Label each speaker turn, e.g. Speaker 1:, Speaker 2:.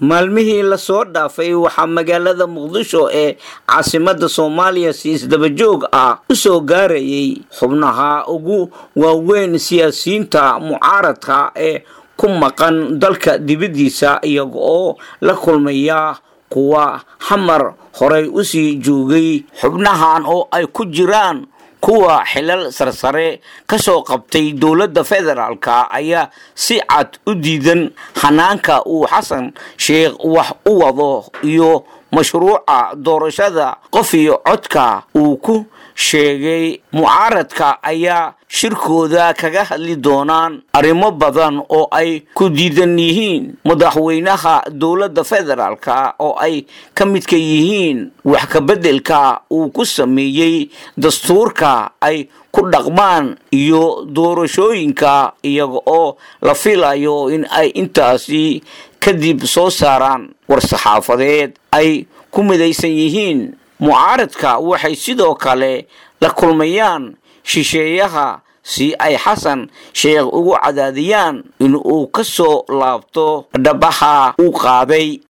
Speaker 1: maalmihii lasoo dhaafay waxaa magaalada muqdisho ee caasimada soomaaliya si isdabajoog ah u soo gaarayay xubnaha ugu waaweyn siyaasiyiinta mucaaradka ee ku maqan dalka dibaddiisa iyaga oo la kulmaya kuwa xamar horay usii joogay xubnahan oo ay ku jiraan kuwa xilal sarsare ka soo qabtay dowladda federaalka ayaa si cad u diidan hanaanka uu xasan sheekh wax u wado iyo mashruuca doorashada qof iyo codka uu ku sheegay mucaaradka ayaa shirkooda kaga hadli doonaan arrimo badan oo ay ku diidan yihiin madaxweynaha dowladda federaalka oo ay ka midka yihiin wax kabeddelka uu ku sameeyey dastuurka ay ku dhaqmaan iyo doorashooyinka iyaga oo la filayo in ay intaasi kadib soo saaraan war-saxaafadeed ay ku midaysan yihiin mucaaradka waxay sidoo kale la kulmayaan shisheeyaha si ay xasan sheekh ugu cadaadiyaan in uu ka soo laabto dhabaha uu qaaday